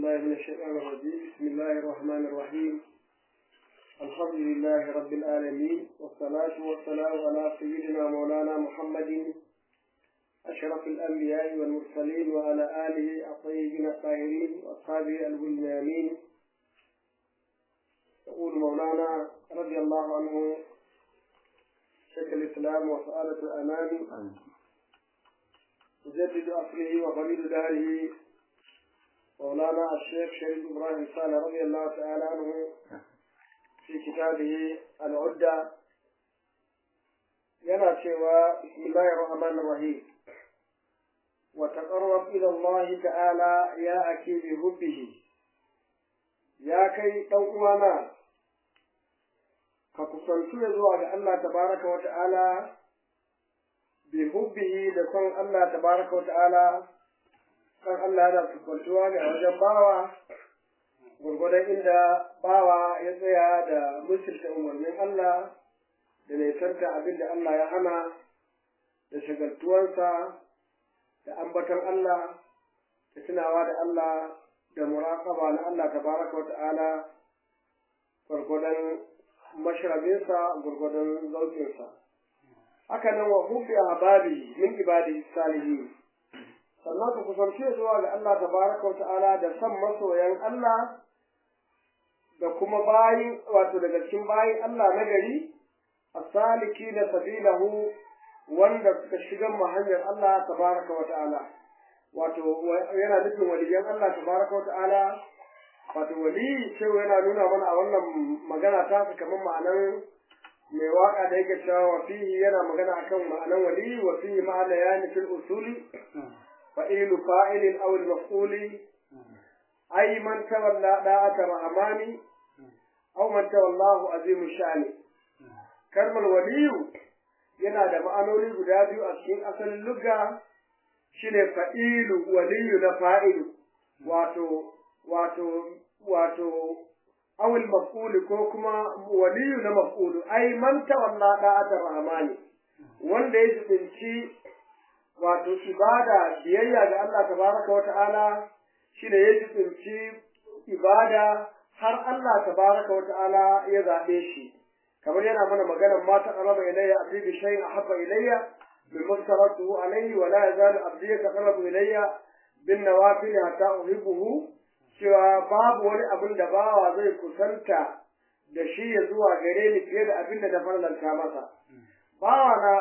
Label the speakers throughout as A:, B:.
A: بالله من الشيطان الرجيم بسم الله الرحمن الرحيم الحمد لله رب العالمين والصلاة والسلام على سيدنا مولانا محمد أشرف الأنبياء والمرسلين وعلى آله الطيبين الطاهرين وأصحابه الميامين يقول مولانا رضي الله عنه شيخ الإسلام وسعادة الأنام مجدد أصله وخليل داره مولانا الشيخ شريف إبراهيم صالح رضي الله تعالى عنه في كتابه العدة yana cewa bismillahir rahmanir rahim wa taqarrab ila Allah ta'ala ya aki bi hubbihi ya kai dan uwana ka kusantu zuwa ga Allah tabaraka wa ta'ala bi hubbihi da son Allah tabaraka wa ta'ala kan Allah yana kusantuwa ga wajen bawa gurgudan inda bawa ya tsaya da musulta umarnin Allah da nisanta abin da Allah ya hana da shagaltuwarsa da ambaton Allah da tunawa da Allah da muraƙaba na Allah tabaraka wa ta'ala gwargwadon mashrabinsa gwargwadon zaukinsa haka nan wa hubbi ahbabi min ibadi salihin sannan ku kusanci zuwa ga Allah tabaraka wa ta'ala da san masoyan Allah da kuma bayin wato daga cikin bayin Allah na gari asaliki da sabilahu wanda suka shiga mu hanyar Allah tabaraka wa ta'ala wato yana nufin waliyan Allah tabaraka wa ta'ala wato wali sai yana nuna mana a wannan magana ta su kamar ma'anan mai waka da yake cewa wa fihi yana magana akan ma'anan wali wa fihi ma'ana ya nufin usuli fa'ilu fa'ilin aw al-maf'uli ay man tawalla da'ata rahmani aw man tawallahu azimu sha'ni kalmar waliyu yana da ma'anoni guda biyu a cikin asalin lugga shine fa'ilu waliyu na fa'ilu wato wato wato awil maf'uli ko kuma waliyu na maf'ulu ai man tawalla da'atar rahmani wanda ya jibinci wato ibada biyayya ga Allah tabaraka wa ta'ala shine ya jibinci ibada har Allah tabaraka wa ta'ala ya zaɓe shi kamar yana mana magana ma ta qaraba ilayya abdi bi shay'in ahabba ilayya mimma taratuhu alayhi wa la yazalu abdi yataqarrabu ilayya bin nawafil hatta uhibbuhu cewa babu wani abin da bawa zai kusanta da shi ya zuwa gare ni fiye da abin da na farlanta masa bawa na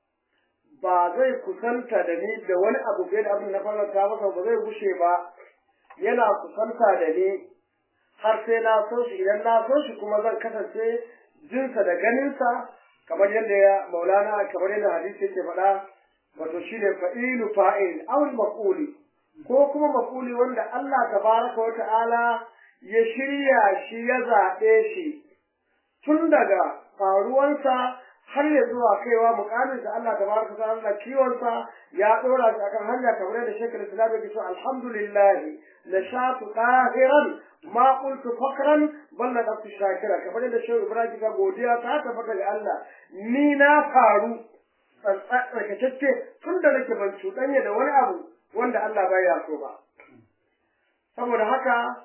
A: ba zai kusanta da ni da wani abu fiye da abin da na farlanta masa ba zai gushe ba yana kusanta da ni har sai na so shi idan na so shi kuma zan kasance jinsa da ganinsa kamar yadda ya maulana kamar yadda hadisi yake faɗa wato shine fa'ilu fa'il aw maf'uli ko kuma maf'uli wanda Allah tabaraka wa ta'ala ya shirya shi ya zaɓe shi tun daga faruwansa har ya zuwa kaiwa mukamin da Allah tabaraka wa ta'ala kiwonsa ya ɗora shi akan hanya kamar yadda shekar islam ya ce alhamdulillah nashatu qahiran ma qultu fakran balla nafsi shakira kamar da shehu ibrahim ga godiya ta tabbata ga Allah ni na faru tsarkakecce tun da nake ban cuɗanya da wani abu wanda Allah baya so ba saboda haka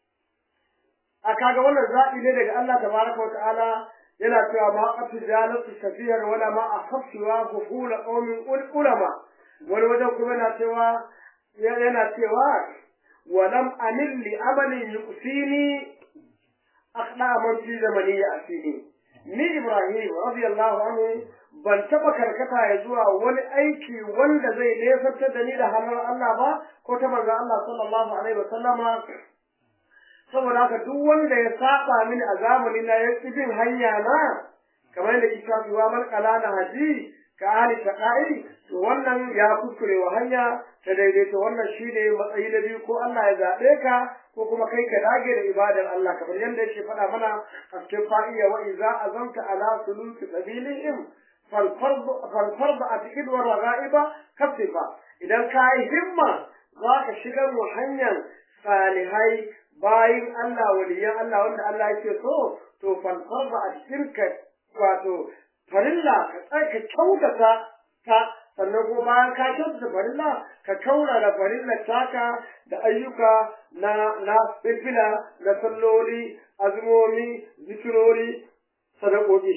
A: a kaga wannan zaɓi ne daga Allah tabaraka wa ta'ala yana cewa ma qatu jalatu safiyar wala ma akhafsiwa ghufula qaumin ulama wani wajen kuma yana cewa yana cewa ولم أمل لعمل يؤذيني أخطأ من في زمني يأتيني ni Ibrahim radiyallahu anhu ban taba karkata ya zuwa wani aiki wanda zai nesantar da ni da hannun Allah ba ko ta manzon Allah sallallahu alaihi wa sallama saboda haka duk wanda ya saba mini a zamanin na ya bin hanya na kamar yadda kisa wa man qalana haji ka ahli taqai to wannan ya kuskure wa hanya ta daidaita wannan shine matsayi na biyu ko Allah ya zaɓe ka ko kuma kai ka dage da ibadar Allah kamar yadda yake faɗa mana a cikin fa'iya wa iza azamta ala suluki sabilihim fal fard atiqid wa ragaiba kafifa idan ka yi himma za ka shigar mu hanyar salihai bayin Allah waliyan Allah wanda Allah yake so to fal fard atiqid wato farilla ka tsaka kyautata ta sannan kuma bayan ka kyautata farilla ka kaurara farilla taka da ayyuka na na fifila na salloli azumomi zikirori sadakoki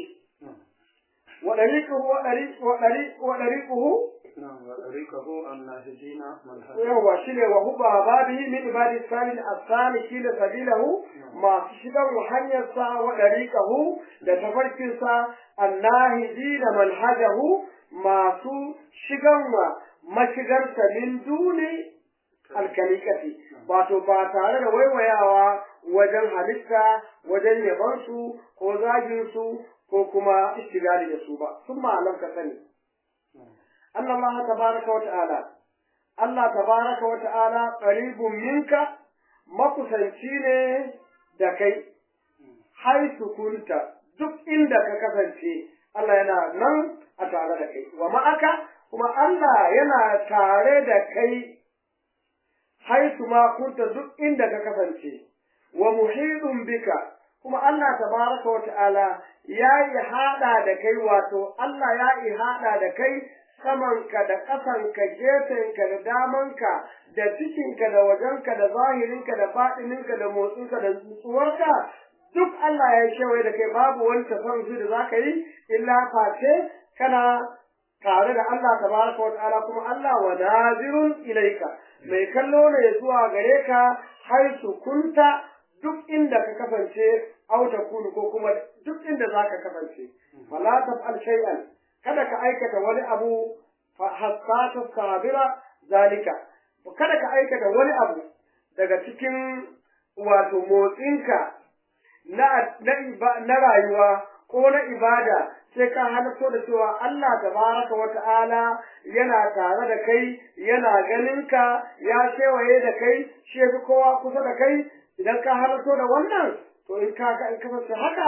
A: wa dariquhu wa dariq wa dariq wa dariquhu
B: نعم وطريقه الناهجين ملحد
A: yawa shine wa huba babihi min ibadi salih asani kila sabilahu masu shigan hanyar sa wa dariqahu da tafarkin sa annahiji da manhajahu masu shigan wa mashigar sa min duni alkalikati wato ba tare da waiwayawa wajen halitta wajen yabansu ko zagin su ko kuma istigali da su ba sun ma'alam ka sani أن الله تبارك وتعالى الله تبارك وتعالى قريب منك makusanci da kai haisu kunta duk inda ka kasance Allah yana nan a tare da kai wa ma'aka kuma Allah yana tare da kai haisu ma kunta duk inda ka kasance wa muhidun bika kuma Allah tabaraka wa ta'ala ya yi hada da kai wato Allah ya yi hada da kai samanka da ƙasanka gefenka da damanka da cikinka da wajenka da zahirinka da baɗininka da motsinka da nutsuwarka duk Allah ya kewaye da kai babu wani tafarki da za ka yi illa face kana tare da Allah tabaraka wa ta'ala kuma Allah wa nazirun ilaika mai kallo ne zuwa gare ka har su kunta duk inda ka kasance auta kunu ko kuma duk inda za ka kasance fala taf'al shay'an kada ka aikata wani abu hassata sabira zalika kada ka aikata wani abu daga cikin wato motsinka na na rayuwa ko na ibada sai ka halatto da cewa Allah tabaraka wa ta'ala yana tare da kai yana ganin ka ya kewaye da kai shi yafi kowa kusa da kai idan ka halatto da wannan to in ka in kasance haka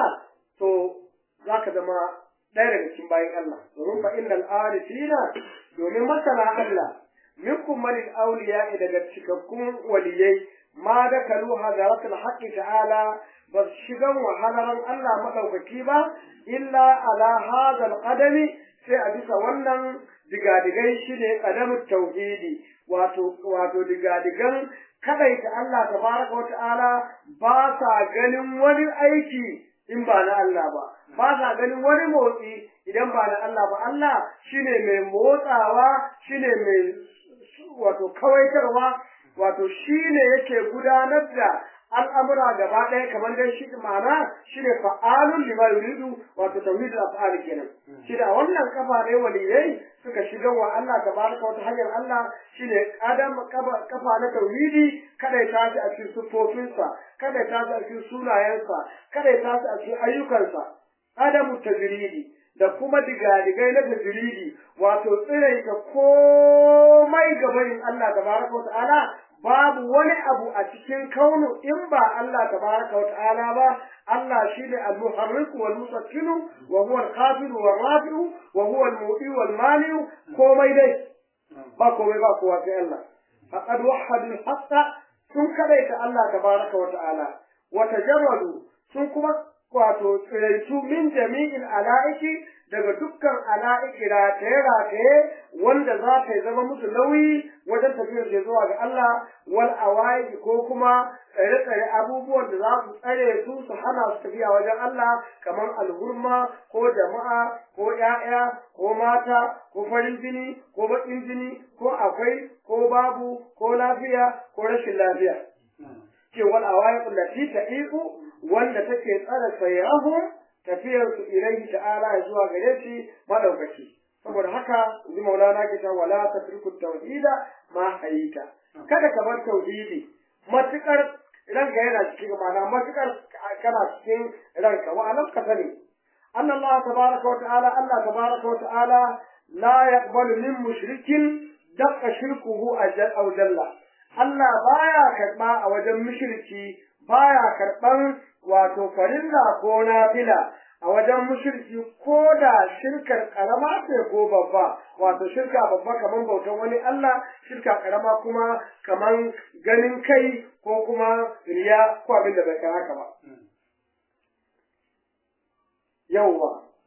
A: to zaka zama ɗaya daga cikin bayan Allah domin fa innal arifina domin masana Allah minkum man awliya daga cikakkun waliyai ma da kalu hadaratul haqqi ta'ala ba shigan wahalaran Allah madaukaki ba illa ala hadal qadami sai a bisa wannan digadigai shine qadamut tauhidi wato wato digadigan kadaita Allah tabaraka wa ta'ala ba sa ganin wani aiki in ba na Allah ba ba sa ganin wani motsi idan ba na Allah ba Allah shine mai motsawa shine mai wato kawaitarwa wato shine yake gudanar da al'amura gaba ɗaya kamar dai shi ma'ana shine fa'alun lima yuridu wato tauhidul af'al kenan shi da wannan kafa ne waliyai suka shiga wa Allah tabaraka wata hanyar Allah shine adam kafa na tauhidi kada ya tashi a cikin sufofinsa kada ya tashi a cikin sunayensa kada ya tashi a cikin ayyukansa adamu tajridi da kuma digadigai na tajridi wato tsiraita komai gabanin Allah tabaraka wa ta'ala babu wani abu a cikin kaunu in ba Allah tabaraka wa ta'ala ba Allah shine al-muharrik wal musakkinu wa huwa al-khafid wal rafi'u wa huwa al-mu'i wal mani'u komai dai ba komai ba kowa sai Allah faqad wahhadu al-haqqa sun kadaita Allah tabaraka wa ta'ala wa tajarradu sun kuma wato tsiraitu min jami'in ala'iki daga dukkan ala'iki rataye-rataye wanda za ta zama musu nauyi wajen tafiyar da zuwa ga Allah wal awai ko kuma tsare-tsare abubuwan da za su tsare su su hana su tafiya wajen Allah kamar alhurma ko jama'a ko ‘ya'ya ko mata ko farin jini ko baƙin jini ko akwai ko babu ko lafiya ko rashin lafiya. Ce wal awai kullati ta iku wanda take tsara sayrahum tafiyar su ilaihi ta'ala zuwa gare shi madaukaki saboda haka ji maulana ke ta wala tatruku tauhida ma hayita kada ka bar tauhidi matukar ranka yana cikin ma'ana matukar kana cikin ranka wa alam ka sani anna Allah tabaraka wa ta'ala Allah tabaraka wa ta'ala la yaqbalu min mushrikin daqa shirkuhu aw jalla Allah baya karba a wajen mushriki baya karban wato farilla ko nafila a wajen mushriki ko da shirkar karama ce ko babba wato shirka babba kaman bautan wani Allah shirka karama kuma kaman ganin kai ko kuma riya ko abin da bai haka ba yawwa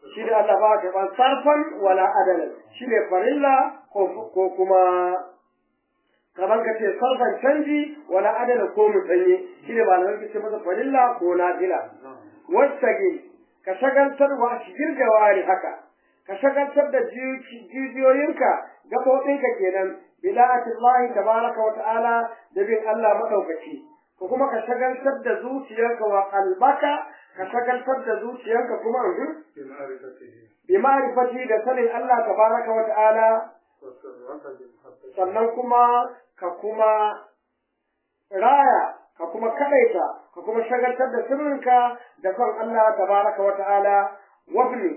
A: shi ne Allah ba ka ban sarfan wala adalan shi ne farilla ko kuma kamar ka ce sarfan canji wala adalan ko musanye shi ne ba na ce masa farilla ko nafila wasage ka shagaltar wa shigir jawari haka ka shagaltar da jijiyoyinka gaɓoɓinka kenan bida'atullahi tabaraka wa ta'ala da bin Allah madaukaki ko kuma ka shagaltar da zuciyarka wa qalbaka ka shagaltar da zuciyarka kuma bi ma'rifati da sanin Allah tabaraka wa ta'ala sannan kuma ka kuma raya ka kuma kadaita ka kuma shagaltar da sirrinka da son Allah tabaraka wa ta'ala wafni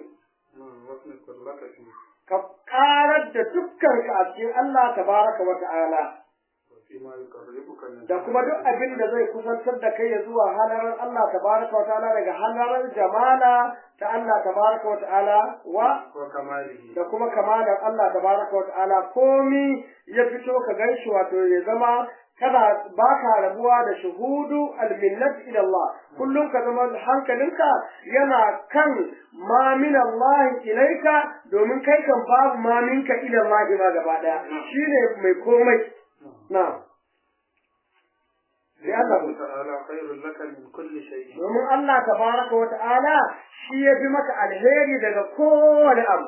A: ka karar da dukkan ka a cikin Allah tabaraka wa ta'ala da kuma duk abin da zai kusantar da kai ya zuwa halarar Allah tabaraka wa ta'ala daga halarar jamala ta Allah tabaraka wa ta'ala wa da kuma kamalar Allah tabaraka wa ta'ala komi ya fito ka ganshi wato ya zama kada baka rabuwa da shuhudu alminnat ila Allah kullum ka zama hankalinka yana kan ma min Allah ilaika domin kai kan babu ma minka ila Allah ma gaba daya shine mai komai na
B: لأنه تعالى خير لك من كل شيء
A: domin Allah tabaraka wa ta'ala shi ya fi maka alheri daga kowane abu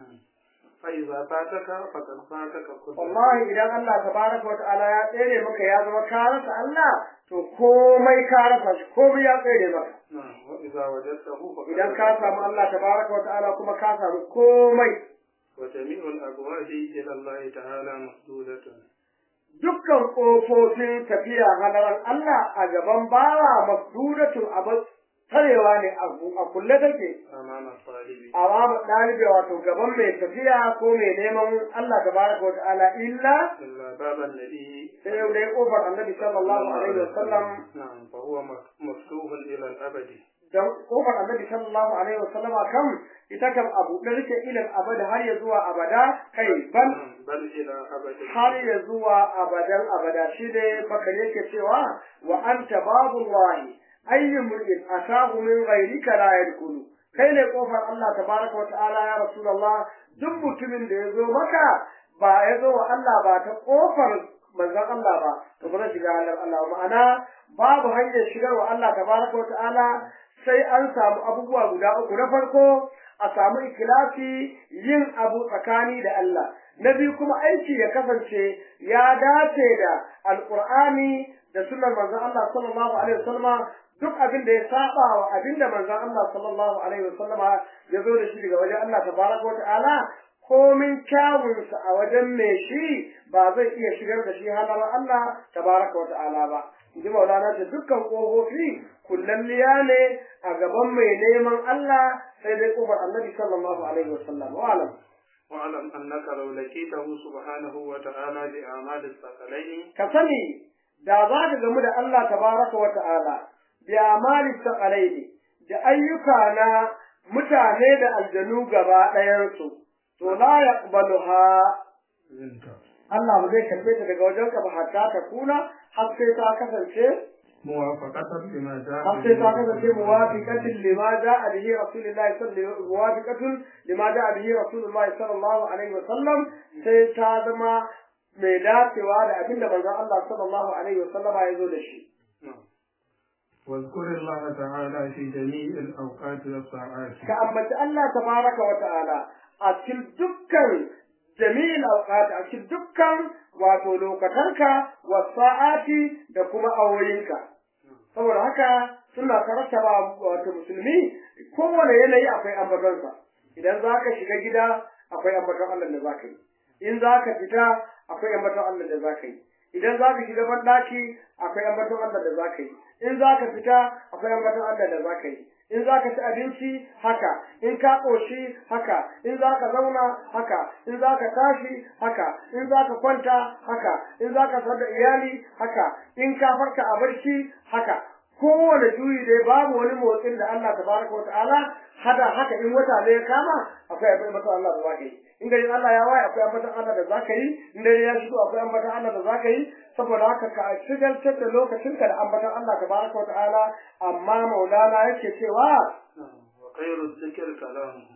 B: فإذا فاتك فقد فاتك كل
A: wallahi idan Allah tabaraka wa ta'ala ya tsere maka ya zama ka rasa Allah to komai ka rasa shi komai ya tsere maka
B: نعم وإذا وجدته فقد
A: idan ka samu Allah tabaraka wa ta'ala kuma ka samu komai
B: وجميع الأبواب إلى الله تعالى مسدودة
A: dukkan ƙofofin tafiya halaran Allah a gaban bawa masdudatun abu tarewa ne a kulle take
B: أمام الطالب
A: amma ɗalibi wato gaban mai tafiya ko mai neman Allah tabaraka wa ta'ala illa
B: إلا باب النبي
A: sai yau dai kofar annabi sallallahu alaihi wa sallam
B: نعم فهو مفتوح إلى الأبد
A: dan kofar annabi sallallahu alaihi wa sallam kam ita kam abu da rike ilal abada har ya zuwa abada kai ban
B: نعم، بل إلى أبد
A: har ya zuwa abadan abada shi ne bakar yake cewa wa anta babullahi ayyu mur'in atahu min ghayrika la yadkhulu kai ne kofar Allah tabaraka wa ta'ala ya rasulullah duk mutumin da ya zo maka ba ya zo wa Allah ba ta kofar manzon Allah ba to ba zai shiga halar Allah ma'ana babu hanyar shigar wa Allah tabaraka wa ta'ala sai an samu abubuwa guda uku na farko a samu ikilasi yin abu tsakani da Allah na biyu kuma aiki ya kasance ya dace da alqur'ani da sunnar manzon Allah sallallahu alaihi wasallama duk abin da ya saba wa abin da manzon Allah sallallahu alaihi wasallama ya zo da shi daga wajen Allah tabaraka wa ta'ala komin kyawunsa a wajen mai shi ba zai iya shigar da shi halar Allah tabaraka wa ta'ala ba ji maulana da dukkan ƙofofi kullalliya ne a gaban mai neman Allah sai dai ƙofar annabi sallallahu alaihi wasallam wa alam
B: واعلم أنك لو لقيته سبحانه وتعالى بأعمال الثقلين
A: ka sani da za ka gamu da Allah tabaraka wa ta'ala bi amali saqalaini da ayyuka na mutane da aljanu gaba ɗayansu to la yaqbaluha
B: منك
A: Allah ba zai karbe ta daga wajenka ba hatta ta kuna har sai ta kasance
B: موافقة لما جاء
A: har sai ta kasance muwafiqatin lima ja'a bihi rasulullahi sallallahu alaihi wasallam muwafiqatun lima ja'a bihi rasulullahi sallallahu alaihi wasallam sai ta zama mai dacewa da abinda manzon Allah sallallahu alaihi wasallam ya zo da shi
B: نعم. واذكر الله تعالى في جميع الأوقات والساعات
A: ka ambaci Allah tabaraka wa ta'ala a cikin dukkan jami'il awqat a cikin dukkan wato lokatanka wa sa'ati da kuma awoyinka saboda haka suna karattaba wato musulmi kowane yanayi akwai ambatonsa idan za ka shiga gida akwai ambaton Allah da za ka yi in za ka fita akwai ambaton Allah da za ka yi idan za ka shiga banɗaki akwai ambaton Allah da za ka yi in za ka fita akwai ambaton Allah da za ka yi in za ka ci abinci haka in ka ƙoshi haka in za ka zauna haka in za ka tashi haka in za ka kwanta haka in za ka da iyali haka in ka farka a barci haka kowane juyi dai babu wani motsin da Allah tabaraka wa ta'ala hada haka in wata ne ya kama akwai abin mata Allah da zaka yi in gari Allah ya waye akwai ambatan Allah da zaka yi in dare ya shigo akwai ambatan Allah da zaka yi saboda haka ka shigaltar da lokacinka da ambatan Allah tabaraka wa ta'ala amma maulana yake cewa
B: نعم. وخير الذكر كلامه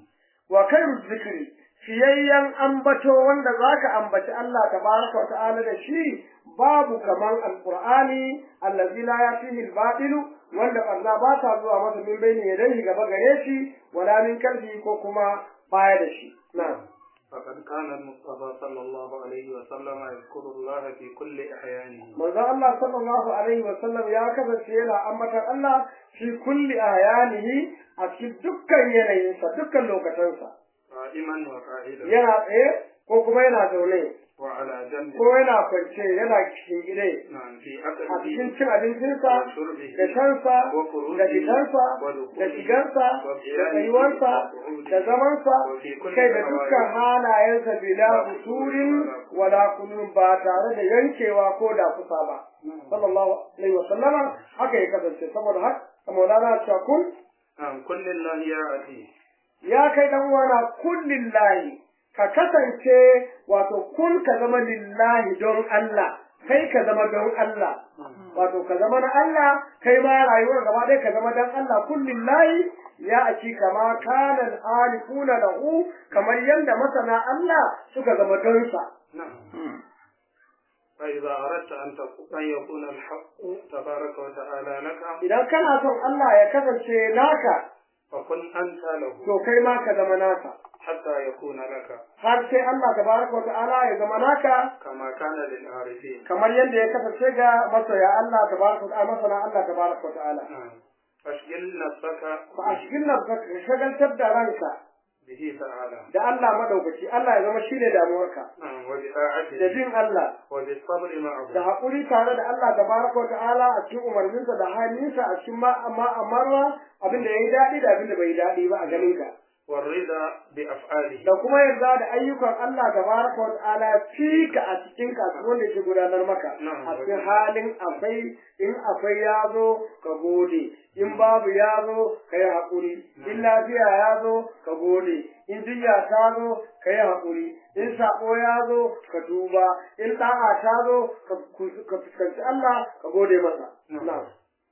A: wa khairu zikri fiyayyan ambato wanda zaka ambaci Allah tabaraka wa ta'ala da shi babu kaman alqur'ani allazi la yatihi albatilu wanda Allah ba ta zuwa masa min bayni yadayhi gaba gare shi wala min kalbi ko kuma baya da shi na'am
B: فقد كان المصطفى صلى الله عليه وسلم يذكر الله في كل أحيانه
A: manzo Allah sallallahu alaihi wa sallam ya kasance yana ambatan Allah fi kulli ayanihi a cikin dukkan yanayinsa dukkan lokacinsa
B: قائما وقائدا
A: yana tsaye ko kuma yana zaune
B: وعلى جنب
A: ko yana kwance yana gide
B: نعم في
A: a cikin
B: أكله
A: cin abincinsa
B: وشربه
A: da shansa
B: وخروجه
A: da fitansa da
B: ودخوله
A: shigarsa da
B: وقيامه
A: tsayuwarsa
B: وقعوده
A: da zamansa
B: وفي كل
A: kai da dukkan
B: أحواله
A: halayensa bila usurin wala kunun ba tare da yankewa ko da kusa ba sallallahu alaihi wa sallama haka ya kasance saboda haka maulana cewa kun
B: نعم كل الله يا أتي
A: ya kai dan uwana kun lillahi ka kasance wato kun ka zama lillahi don Allah kai ka zama don Allah wato ka zama na Allah kai ma rayuwar gaba ɗaya ka zama don Allah kun lillahi ya aki kama kana alifuna lahu kamar yanda masana Allah suka zama don sa
B: نعم فإذا أردت أن تكون أن يكون الحق تبارك وتعالى لك
A: idan kana son Allah ya kasance naka
B: فكن أنت له
A: to kai ma ka zama naka
B: حتى يكون لك
A: har sai Allah tabaraka wa ta'ala ya zama naka
B: كما كان للعارفين
A: kamar yadda ya kasance ga masoya Allah tabaraka wa ta'ala masana Allah tabaraka wa ta'ala
B: نعم فاشغل نفسك
A: fa a cikin nan ka shagaltar da ranka
B: به تعالى
A: da Allah madaukaki Allah ya zama shine damuwarka
B: نعم
A: da
B: وبطاعته
A: bin Allah
B: وبالصبر معه
A: da haƙuri tare da Allah tabaraka wa ta'ala a cikin umarninsa da halinsa a cikin ma amma amarwa abin da yayi daɗi da abin da bai daɗi ba a ganin ka
B: والرضا بأفعاله
A: da kuma yarda da ayyukan Allah tabaraka wa ta'ala fi ka a cikin kasuwan da yake gudanar maka
B: Na'am.
A: a cikin halin akwai in akwai ya zo ka gode in babu ya zo ka yi haƙuri in lafiya ya zo ka gode in jinya ta zo ka yi haƙuri in saƙo ya zo ka duba in ɗa'a ta zo ka kus- ka fuskanci Allah ka gode masa
B: Na'am.
A: na'am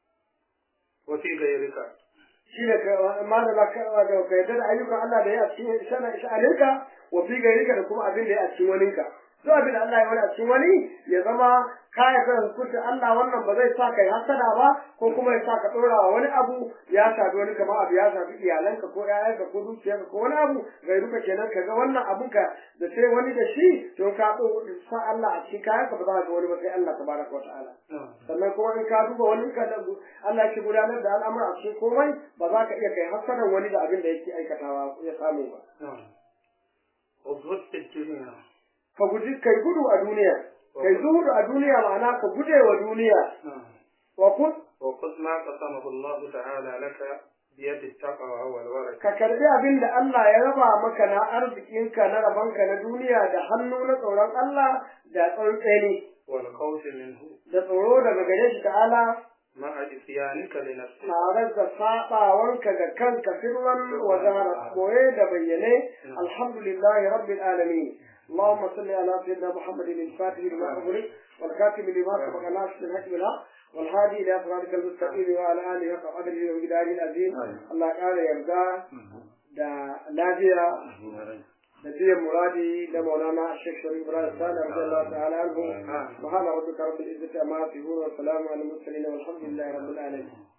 B: وفي غيرك
A: shi ne ma da za ka da ka yarda da ayyukan Allah da ya a cikin shana sha'aninka wa fi gairika da kuma abin da ya a cikin waninka duk abin da Allah ya wani a cikin wani ya zama ka yarda da hukuncin Allah wannan ba zai sa kai hasada ba ko kuma ya sa ka dora wa wani abu ya shafi wani kamar abu ya shafi iyalanka ko ƴaƴanka ko dukiyarka ko wani abu gairuka kenan ka ga wannan abun ka da sai wani da shi to ka ɗo sa Allah a cikin kayanka ba za ka ga wani ba sai Allah tabaraka wa ta'ala
B: نعم
A: sannan kuma in ka duba wani ka da Allah ke gudanar da al'amura a cikin komai ba za ka iya kai hasadan wani da abin da yake aikatawa ya samu ba
B: نعم وزهد في الدنيا
A: ka guji kai gudu a duniya kai zuhudu a duniya ma'ana ka guje wa duniya
B: نعم
A: wa kun
B: وخذ ما قسمه الله تعالى لك بيد التقوى والورع
A: ka karbi abin da Allah ya raba maka na arzikinka na rabanka na duniya da hannu na tsoron Allah da tsantseni
B: والخوف منه
A: da tsoro daga gare shi ta'ala
B: مع عصيانك لنفسك
A: tare da saɓawanka ga kanka sirran wa zahara koye da bayyane alhamdulillahi rabbil alamin اللهم صل على سيدنا محمد الفاتح لما أغلق والكاتب لما سبق ناصر الحق بالحق والهادي إلى صراطك المستقيم وعلى آله حق قدره ومقداره العظيم الله تعالى يرضى da lafiya da biyan muradi da maulana Sheikh Sharif Ibrahim Sani radiyallahu ta'ala anhu subhana rabbika rabbil izzati amma yasifun wa salamun alal mursalin walhamdulillahi rabbil alamin